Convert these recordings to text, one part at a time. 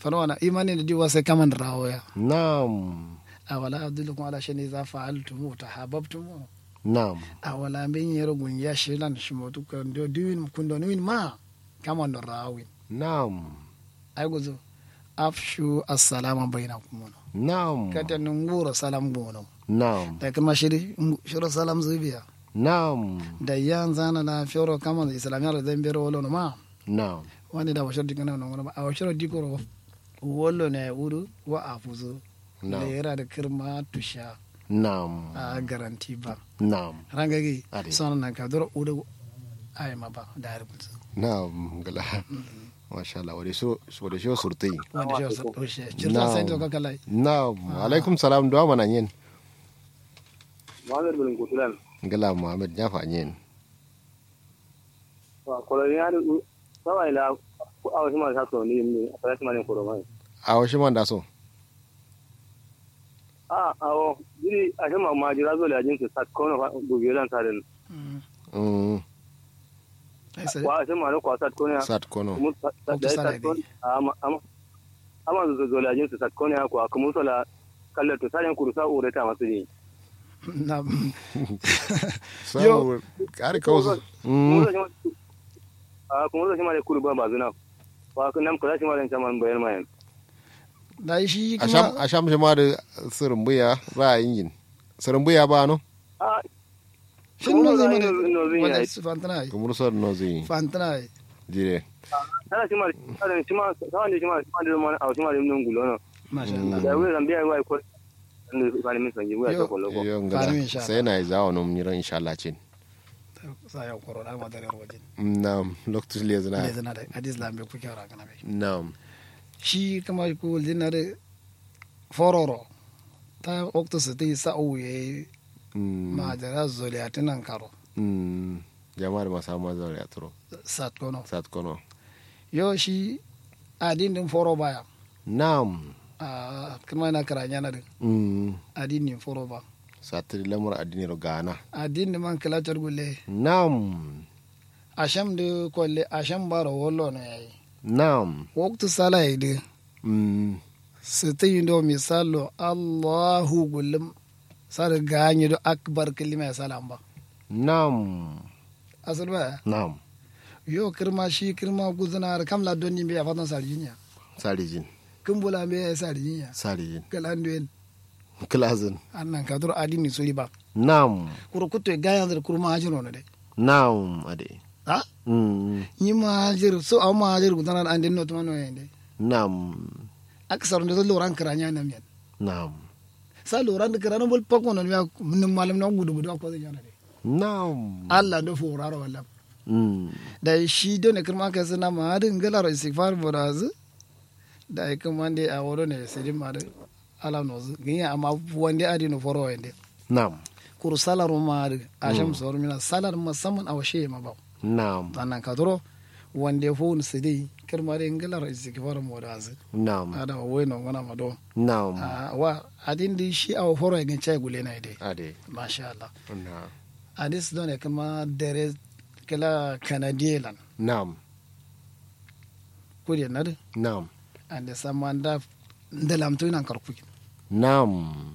fana imani da diwa sai kaman rawoya na'am awala adullukum ala shay'in idza fa'altum tahabbtum na'am awala min yero gun ya shilan shimotu kan do diwin kun do win ma kaman do rawin na'am ay gozo afshu assalamu bainakum na'am kata nunguro salam gono na'am da kuma shiri shiro salam zubiya na'am da yan zana na fioro kaman islamiyar da bero wolo no ma na'am wani da washar dikana no ma a washar dikoro wolo ne uru wa afuzo da na'am yara da kirma tusha na'am a garanti ba na'am rangagi Ade. sono nan ka doro udu ay ma ba da rubutu na'am gala masha Allah wade so wade so surtai wanda shi wasu ɗoshe cirta sai to kaka lai na'am alaikum salam duwa mana yin Muhammad bin Kutulan. gala muhammad ya fa yin Wa koloni ya du sawa ila ku awa shi ma sa so ni ni a fara shi ma ne koro mai. a wasu man da so A awo diri a shi ma ma jira zo la jin su sat kono fa dubi lan sa den. Mm, ai sai Wa a shi ma ne kwa sat kono ya. sat kono Mu da Kwamta ya sala sat kono. Ama ama ama zo zo la jin su sat kono ya ko kuma so la kallar to sai kuru sa ure ta masu ni. na samu kare kawo Kuma Mm, zo shi ma a kuma zo shi ma ne kuru ba ba zuna. Wa kun nam kula shi ma ne chaman bayan mai. da shi a sham kuma a sham shi ma da surumbuya ba a yin surumbuya ba no A shin no zai mana no zai wala yi. su fantana ai kumur sor no zai fantana ai jire Tana shi ma shi ma sawan da shi ma shi ma da ma a shi ma da nun gulo no. masha Allah da wuri zambia yi wai ko ne ba ni min sanji wuya Yo. ta kollo ko yo Fanu ngala insha Allah. sai na yi zawo no mun insha Allah cin sa ya koro da ma dare rojin nam loktus le ne zana zana da hadis lambe ku kyara kana bai nam shi kama ku dinna da fororo ta okto su ti sa uye Mm, ma da zoliatinan karo mm, jama'ar masu ma zaure a turo sat kono sat kono yo shi adin din foro baya nam a kuma na karanya na din mm, adin din foro ba satiri lamar addini ro gana adin din man kala gulle nam asham de kolle asham baro wollo no yayi nam waktu sala de mm, sita yindo misalo allahu gullum sar ganyi do akbar kalima ya salam ba nam asal ba nam yo kirma shi kirma guzuna kam la donni be ya fatan sarjinya sarijin kumbula be ya sarjinya sarijin kalan duel kilazin annan ka dur adini suri ba nam kuro kuto gayan der kurma hajiro no de nam ade ha mm, ni ma hajir so aw ma hajir guzana an den no to no yende nam aksar ndo loran karanya nam yan nam sa loran de karana bol pakko no ya mun malam no gudu gudu ko de jana de nam Allah do furaro wala mm, da shi do ne kirma ka sana ma hadin galar istighfar boraz da ai kuma de a woro ne sai ma da ala no zu ginya amma wande adi no foro wande nam kur salar ma da asham sor mina salar musamman a washe ma ba nam annan ka duro wande fo ni sidi kirma de galar istighfar boraz nam ada wa weno wana ma do nam Ah, wa adin di shi a foro ya gince gule na ide ade masha Allah na hadis do ne kuma dere kala kanadielan nam kudi nade nam ande samanda ndelamtu nan karkuki nam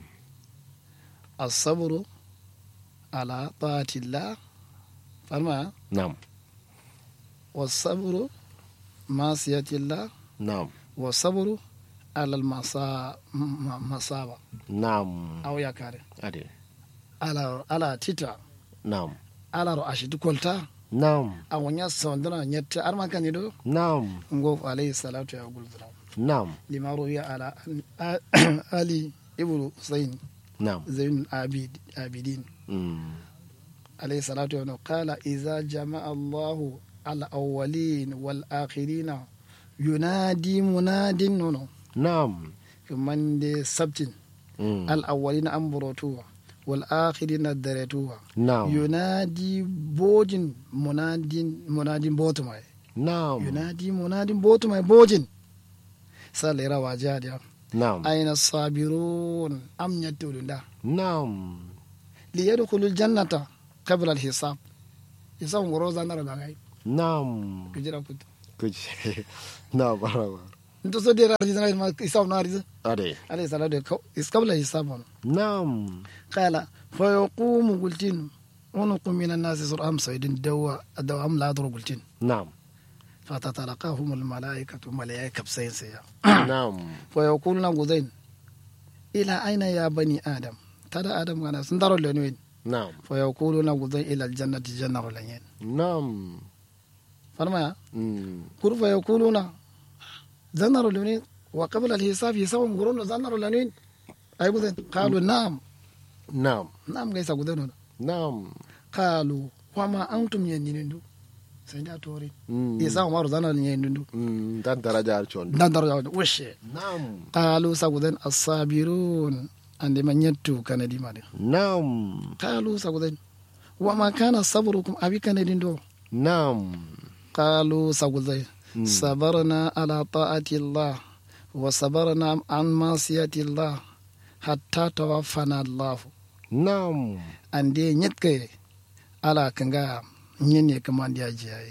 الصبر على طاعة الله فما nam والصبر معصية الله nam والصبر على المصابة nam أو يكاري ade على على تيتا nam على رأشي كولتا nam أو نيا سندنا نيت أرما كان يدو nam نقول عليه الصلاة يقول ذرا nam لما روي على علي ابن حسين nam زين العابد عابدين mm, عليه الصلاة والسلام قال إذا جمع الله الأولين والآخرين ينادي مناد نونو nam كمان دي سبتين mm, الأولين أمبروتوا والآخرين دريتوا nam ينادي بوجن مناد مناد بوتماي nam ينادي مناد بوتماي بوجن سالي روا جاديا nam أين الصابرون أم يتولون دا nam ليدخلوا الجنة قبل الحساب حساب وروزا نرى لغاية nam كجرا كنت kuce na baraba nto so dera arji zana ma isab na arji ade alayhi salatu wa kau iskabla hisabon nam qala fa yaqumu qultin ونق من الناس صر أم سيد دوا دوا أم لا ضرب قلتين nam فتتلقاهم الملائكة ملائكة بسين سيا nam ويقولون غزين إلى أين يا بني آدم ترى آدم كان سندر لنوين nam فيقولون غزين إلى الجنة جنة لنين nam فرما mm, كل فيقولون زنر لنين وقبل الحساب يسوي قرون زنر لنين أي غزين قالوا نعم nam نعم كيس غزين nam قالوا وما أنتم ينينو سيدا توري mm, يسوي مارو زنر ينينو mm, dan daraja con ندر وشي nam قالوا سغدن الصابرون عندما يتو كان دي مالي nam قالوا سغدن وما كان صبركم أبي كان دي دو nam قالوا سغدن صبرنا على طاعة الله وصبرنا عن معصية الله حتى توفنا الله nam عندي نيتكي على كنغا نيني كمان دي أجيائي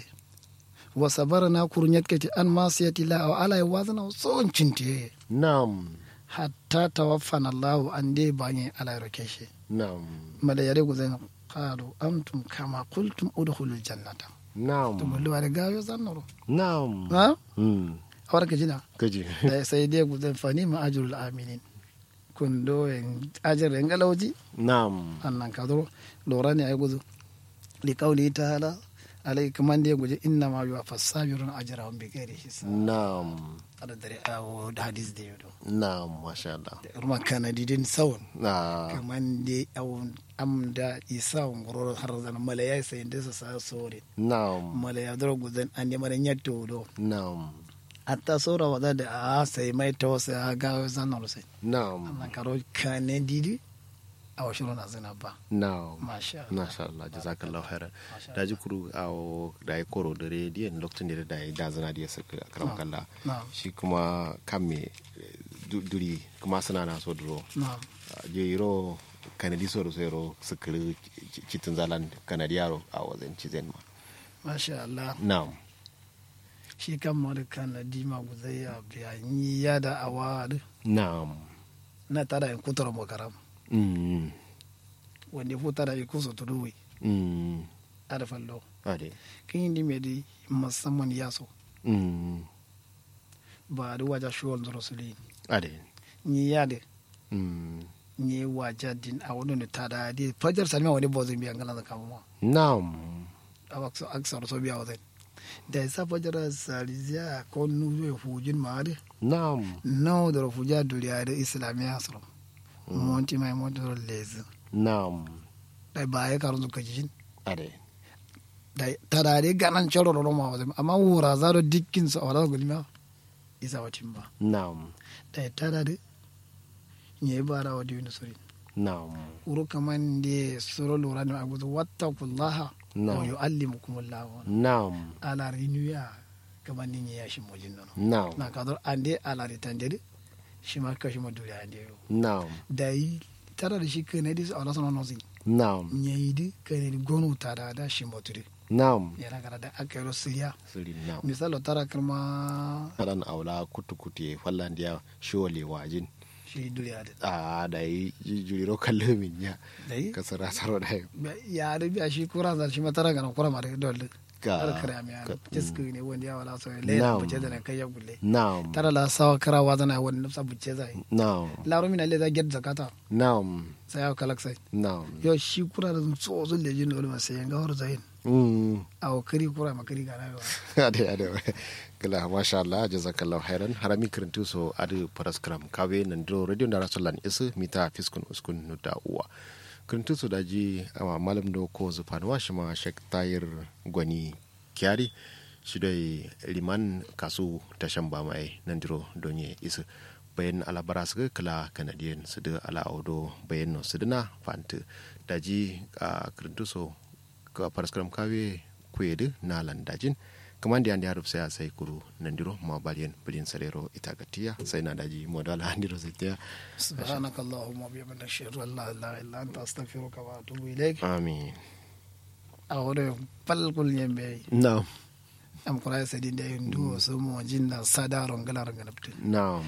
وصبرنا كور نيتكي عن معصية الله وعلى وزن وصون چنتي nam حتى توفنا الله عندي باني على ركيشي nam mala yare ku zai qalu antum kama qultum udkhulu aljannata to nam mullu ware gayo zannoro nam ha mm, awar ka jina kaji da sai dai ku zai fani ma ajrul aminin kun do en ajr en galawji nam annan ka do lora ne ay guzu li qawli ta'ala alai kaman dai guje inna ma yuwa fasabirun ajrahum bi ghairi hisab nam ada dare awo da hadis da yodo nam masha Allah ruma kana didin sawun na kaman dai awon amda isa ngoro har zan malaya sai inda sa sore nam mala ya dora guzan an yamar nyatto do nam atta sora wada da a sai mai to sai a ga zanar sai nam annan karo kane didi a washiro na zina ba nam masha Allah masha Allah jazakallahu khairan Masha da ji kuru a da ya koro da rediyon lokacin da da ya da zana da ya saka karam kalla na'am shi kuma kan me du- duri kuma suna na so duro na'am je yiro kanadi so da so yiro sukiri citin zalan kanadi yaro a wajen cizen ma masha Allah na'am shi kan mara kana dima guzai ya biya ni ya da awa na'am na tada in kutar makaram mm wanda ya futa da ya kusa tuduwi mm a da fallo ade kin yi dime di musamman ya so mm ba da waja shuwal da rasuli ade ni ya da mm ni waja din a wani ne tada di fajar salma wani bozin biyan gana da kama na'am awakso aksar so biya wadan da isa fajara salizia ko nuru hujin maade na'am no da fuja duriya da islamiya asro monti mai monti ro lez na'am da baye karun zuka jin ade da tarare ganan choro ro ma wadan amma wura zaro dikkin so wala gulma isa watin ba na'am da tarare nye bara wadi wani suri na'am uru kaman de suro lura ne agudu wattaqullaha Na'am. wa yuallimukumullahu na'am ala rinuya kaman ni ya shi mojin nono na'am na kadar ande ala ritandere shi ma kashi ma duri ande yo na'am da yi tara da shi kane dis ala sono nozi na'am nyayi di kane di gonu tara da shi moturi na'am yana kada da aka yaro siriya sirri na'am misalo tara kalma aran aula kutu-kutu ya fallandiya shole wajin shi duri ade a da yi jujjuro kallo min ya da yi ka sara saro da yau ya da biya shi kura zar shi ma tara kana kura ma da dole Ka- har kare mi ya ka- jiska ne wanda ya wala so Na'am. lela buce da na kai ya gulle na'am tara la sawa kara wa zana wani nafsa buce zai na'am laro mina le za get zakata na'am sai ya kalak sai na'am yo shi kura da so zo le jin dole ma sai ga hor zain Mm. aw kari kura ma kari gara yo ade ade kala masha Allah jazakallahu khairan harami kirintu so adu paraskram kawe nan do radio da rasulan isu mita fiskun uskun nuda uwa kirintu so daji ama malam do ko zufan wa shi ma shek tayir gwani kyari shi dai liman kasu tashan ba mai nan diro donye isu bayan alabara su kala kanadiyan su da ala audo bayan no su dina fanta daji a kirintu so ka paraskram kawe kwedu na landajin kaman da yanda sai a sai kuru nandiro ma baliyan bilin sarero ita gatiya sai na daji modal handiro zitiya سبحانك اللهم وبحمدك اشهد ان لا اله الا انت استغفرك واتوب اليك amin awore pal kul yembe na am kura sadin da yin duwo so mo jinna sada rongala rongala pte na'am